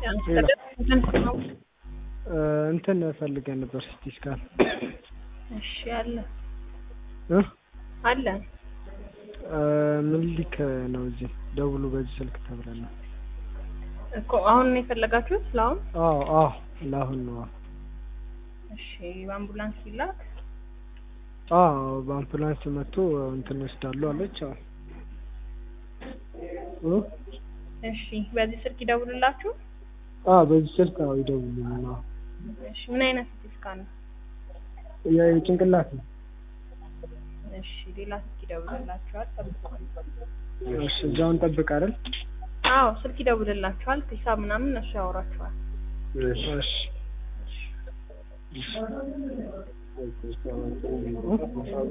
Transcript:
እንትን ፈልገን ነበር ሲቲ ስካን እሺ አለ እ አለ ምኒልክ ነው እዚህ ደውሉ በዚህ ስልክ ተብለን ነው። እኮ አሁን ነው የፈለጋችሁት? ለአሁን አዎ አዎ ለአሁን ነው። እሺ በአምቡላንስ ይላክ። አዎ በአምቡላንስ መጥቶ እንትን ይወስዳሉ አለች። አዎ እ እሺ በዚህ ስልክ ይደውልላችሁ። አዎ በዚህ ስልክ አዎ ይደውሉልኝ። አዎ እሺ ምን አይነት ሲቲ ስካን ነው? የጭንቅላት ነው። እሺ ሌላ ስልክ ይደውልላችኋል። ጠብቁ። እሺ እዛው እንጠብቅ አይደል? አዎ ስልክ ይደውልላችኋል። ሂሳብ ምናምን እነሱ ያወራችኋል። እሺ